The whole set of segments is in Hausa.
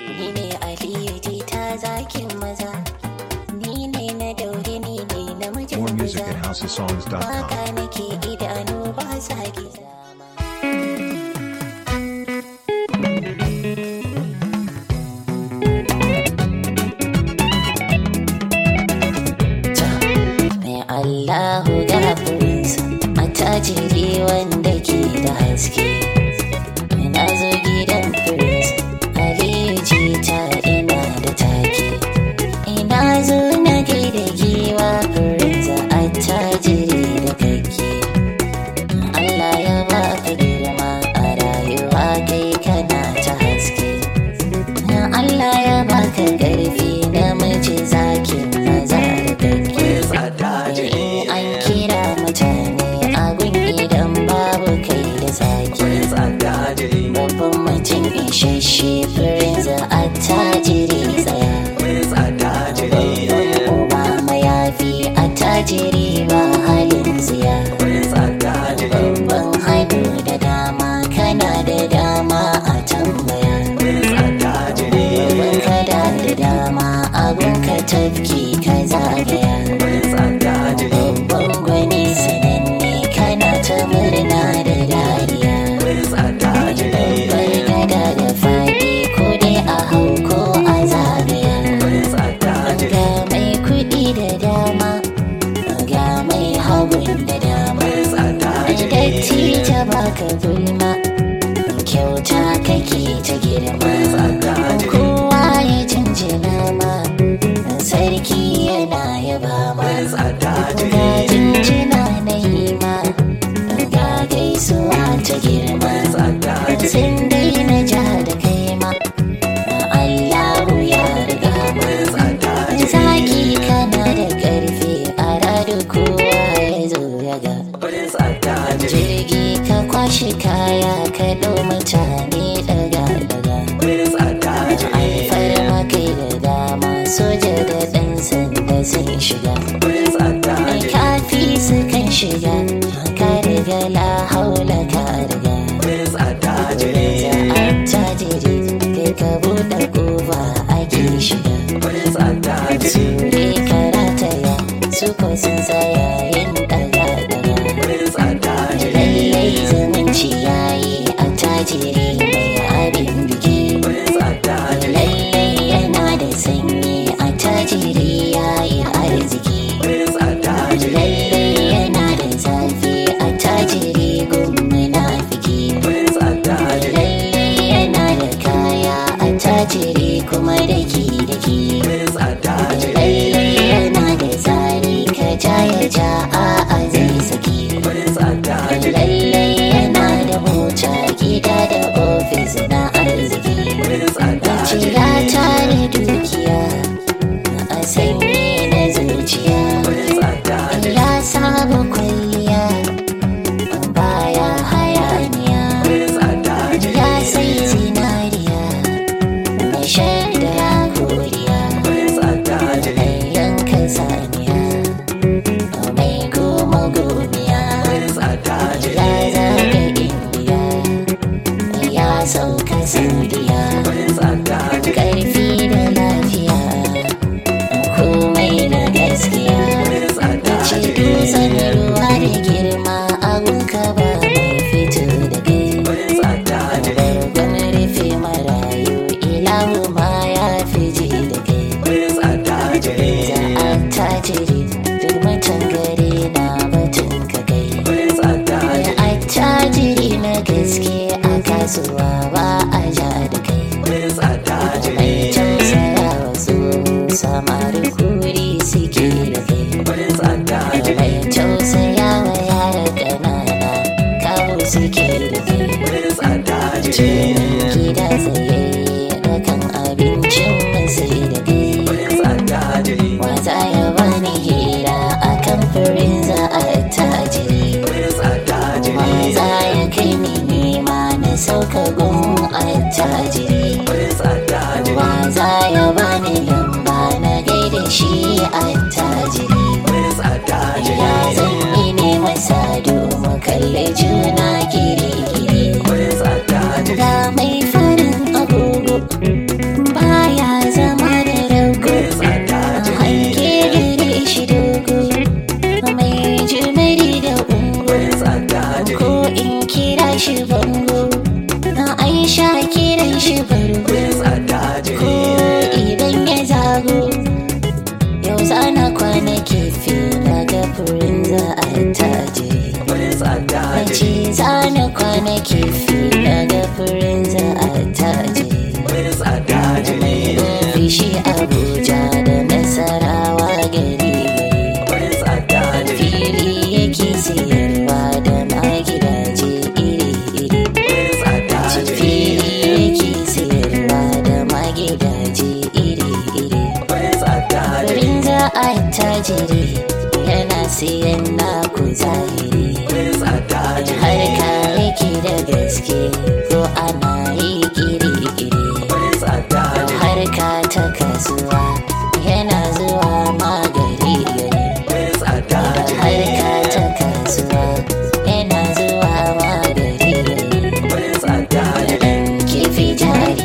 Ni ne Aliyu jita zakin maza. Ni ne na daure ni ne namijin More music maza. at housesongs.com. Waka nake idanu ba sa giza. Mai Allahu gafurinsa a tajiri wanda ke da haske. Na zo gidan firinsa, Aliyu jita ina da take. Ina zo na gaida giwa firinsa a tajiri da kake. Allah ya baka girma a rayuwa kai kana ta haske. Allah ya baka ƙarfi namiji zakin maza da kake. In an kira mutane a gun idan babu kai da zaki. Babban mutum isasshe firinsa a tajiri tsaya. Obama ya fi a tajiri ba halin tsiya. Babban haihu da dama kana da dama a tambaya. Babban kada da dama abun ka tafki ka zagaya. Babban gwani sananne kana ta murna da dariya. Babbar gada da faɗi ko dai a hau ko a zagaya. Ga mai kuɗi da dama, ga mai hagun da dama. Datti ta baka gulma, kyauta kake ta girma. Kowa ya jinjina ma, sarki yana yaba ma. Ga jinjina na yi ma, ga gaisuwa ta girma. Sun daina ja da kai ma, Allahu ya riga ma. Zaki kana da ƙarfi a radu kowa ya zo ya ga. Jirgi ka kwashe kaya ka ɗau mutane daga daga. Alfarma kai da dama soja da ɗan sanda sun shiga. Mai kafi su kan shiga ka riga la haula ka riga. Za a tajiri kai ka buɗe kofa ake shiga. Sure karataya su ko sun tsaya yin daga daga. Lallai zumunci yayi a tajiri mai abin biki. Lallai yana da sanyi a tajiri yayi arziki. Lallai yana da zafi a tajiri gun munafiki. Lallai yana da kaya a tajiri kuma daki daki. Lallai yana da tsari ka ja ya ja a zai saki. Lallai yana da mota gida da ofis na arziki. Cira tare dukiya a sanye na zuciya. Ya saba kwalliya baya hayaniya. Ya sai zinariya mai shaida koriya. Mai yanka saniya mai goma gomiya. Ya zaga indiya ya sauka saudiya. Ƙarfi da lafiya komai da gaskiya. ce dutsen ruwa da girma abunka ba mai fito da kai bargon rufe marayu ilahu ma ya fi ji da kai za a tajiri duk mutan gari na batun ka kai ya attajiri na gaske a kasuwa ba a ja da kai mai tausaya wasu samari kuri suke da kai mai tausaya wa yara ƙanana kawo suke da kai gida tsaye da kan abincin sai da kai wata ya bani hira a kan firin za a tajiri waza ya kai ni nema na sauka gun a tajiri wa na kwana kifi daga furin za a taje Prince attajiri Fishi Abuja da Nasarawa gari Prince attajiri Fili yake siyarwa da magidaje iri-iri Prince attajiri Fili yake siyarwa da magidaje iri-iri Prince attajiri Wurin za a tajiri yana siyan naku zahiri Prince attajiri Harka yake da gaske ko ana yi iri-iri Prince attajiri harka ta kasuwa yana zuwa magari gari Prince attajiri harka ta kasuwa yana zuwa magari gari Prince attajiri kifi jari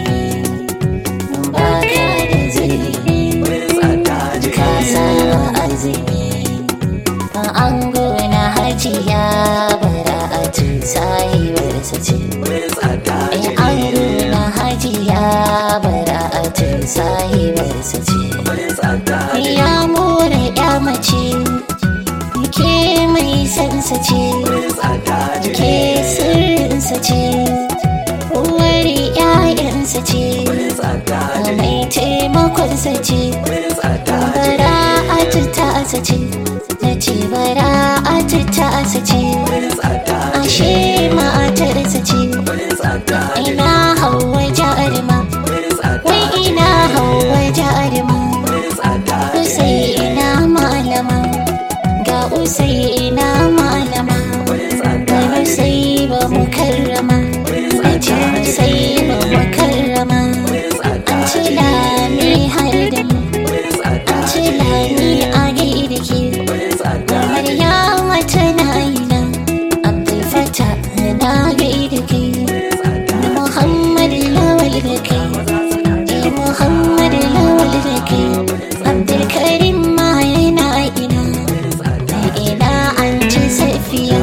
baka da zuri Prince attajiri ka saba azumi an gona hajiya bara a sahibarsa ce Prince in attajiri an gona hajiya bara a sahibarsa ce Prince attajiri ya more ya mace ke mai sansa ce Prince attajiri ke sirrinsa ce uwar ‘ya'yansa ce Prince attajiri mai taimakonsa ce Prince attajiri bara a tasa ce na ce bara a tasa ce Prince attajiri ashe matarsa ce Prince attajiri ina hawa jarima Prince wai attajiri ina hawa jarima Prince attajiri usai ina malama ga usai ina malama Prince ga attajiri usai ba mu karrama a ce usai ba mu karrama Prince an ci attajiri lami har da mu Prince an ci attajiri lami a gaida ke Prince ga attajiri maryama tana ina abdul fata na gaida ke da muhammad lawal da kai eh muhammad lawal da kai abdul karim ma yana ina ina an ci safiya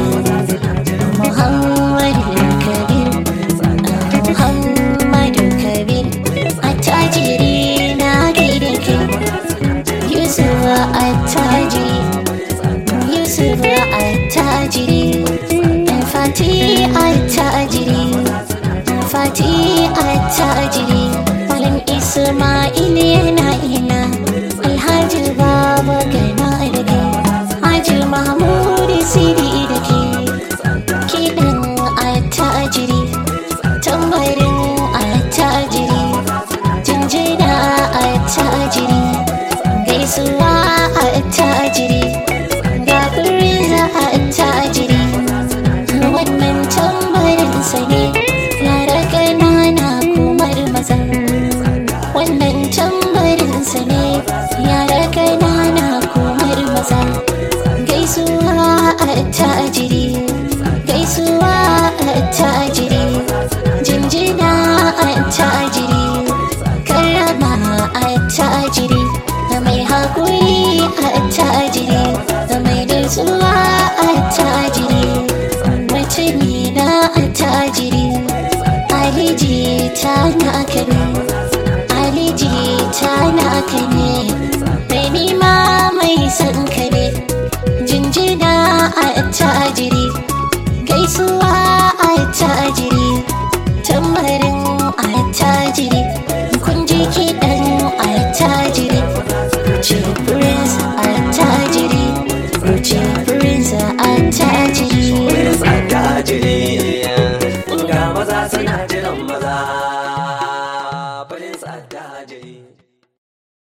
muhammad kabir muhammad kabir attajiri na gaida ke yusuf attajiri Yusuf attajiri Fati attajiri Fati attajiri Malam Ismail yana ina Alhaji Baba gana da ke Haji Mahmud Sidi da ke Kiɗan attajiri Tambarin attajiri Jinjina attajiri Gaisuwa attajiri ga za a tajiri wannan tambarinsa ne yara ƙanana kumar maza wannan tambarinsa ne yara ƙanana kumar maza gaisuwa a tajiri gaisuwa a tajiri jinjina a tajiri karama a tajiri da mai haƙuri a tajiri da mai nutsuwa a tajiri mutumi na a tajiri aliji ta naka ne aliji ta naka ne mai nima mai son ka